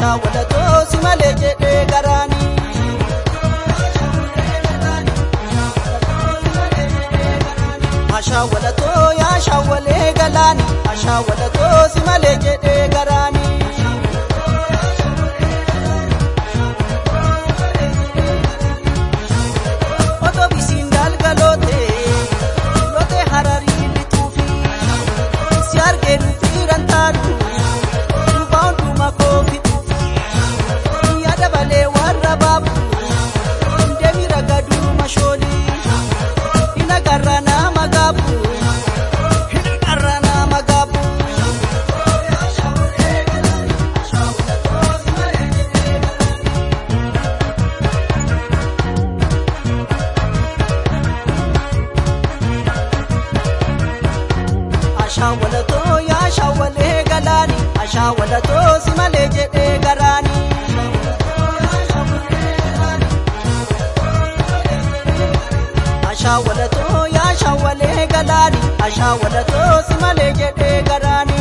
Ashaawwalatoo si malee jedhee garaanii. Ashaawwalatoo yaa shaawwalee galaani. Ashaawwalatoo si malee jedhee garaanii. Otoo bisiin galgaloote loote hararii lixuufi si argee nufiiran taatu duuba hunduma koofi yaada balee warra baabu deemi ragaduu mashoolii hina garra nama gaabu hina garra nama gaabu. Ashaawwalatoo yaa shaawwalee galaani. Ashaawwalatoo si malee jedhee garaani. Ashaawwalatoo yaa shaawwalee galaani. Ashaawwalatoo si malee jedhee garaani.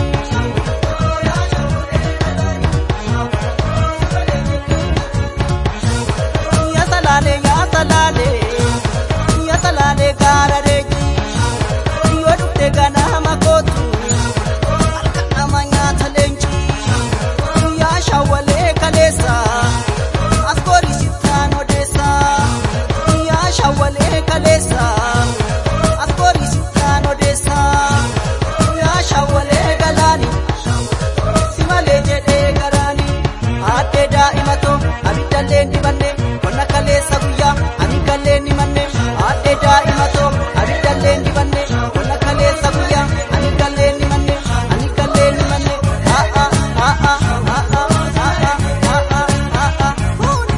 Yaa salaalee yaa salaalee yaa salaalee gaara reeji. Yoo dhufte ganama kootu harka nama nyaata leenci yaa shaawwalee kaleessa as boorisitaan odeessa yaa shaawwalee kaleessa as boorisitaan odeessa yaa shaawwalee galaani si malee jedhee garaani addee daa'imatoo abiddallee dibanne qonna kaleessa guyyaa amigallee ni manne addee daa'imatoo abiddallee dibanne qonna kaleessa guyyaa amigallee ni manne amigallee ni manne aa'a aa'a aa'a aa'a aa'a aa'a huuni.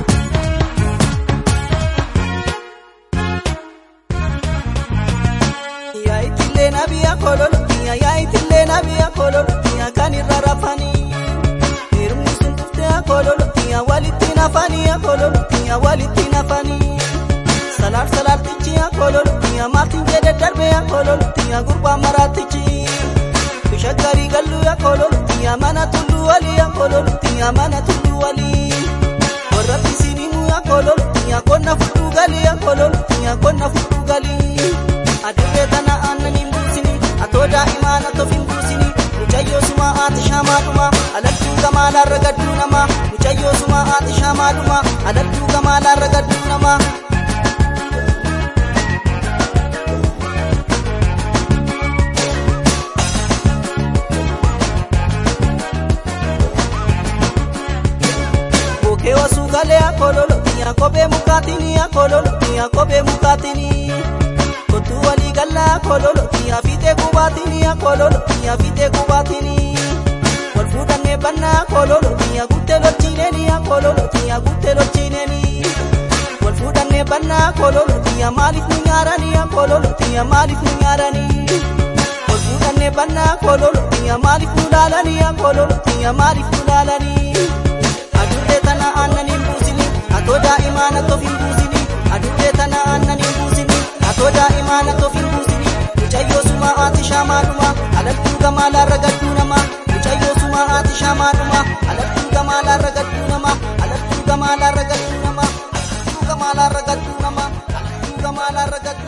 Yaa itillee nabiya kololo yaa itillee nabiya kololo kan irra rafanii. Hirmni sun dhuftee kololo walitti nafanii kololo walitti nafanii. Salaar salaartichi kololo maatiin jedhe darbee kololo gurbaa maraatichi. Bishaan garii galluu kololo mana tulluu walii kololo mana tulluu walii. Warra bisinimuu kololo qonna fudhuu galii kololo qonna fudhuu galii. Adurree tana aannan hin buusini atoo daa'imaan atoof hin buusini mucayyoo suma haati shaamaadhuma alattuu gamaalaan ragadduu nama mucayyoo suma haati shaamaadhuma alattuu gamaalaan ragadduu nama. Bookee osoo galee akololo kophee mukaatiin akololo kophee mukaatiin. Kottuu walii gallaa kololo yaa fiixee qubaatiin yaa kololo yaa fiixee qubaatiin wal fuudhannee bannaa kololo yaa guttee lolchiineen yaa kololo yaa guttee lolchiineen wal fuudhannee bannaa kololo yaa maaliif nu nyaaran yaa kololo yaa maaliif nu nyaaran wal fuudhannee bannaa kololo yaa maaliif nu laalan yaa kololo yaa maaliif nu laalan adurree tana aannan hin buusini atoo daa'imaan atoof hin buusini adurree tana aannan hin buusini. Atoo daa'imaan atoof hin buusini mucayyoo suma haati shaamaadhuma alattuu gamaalaan ragadduu nama mucayyoo suma haati shaamaadhuma alattuu gamaalaan ragadduu nama alattuu gamaalaan ragadduu nama alattuu gamaalaan ragadduu nama alattuu gamaalaan ragadduu.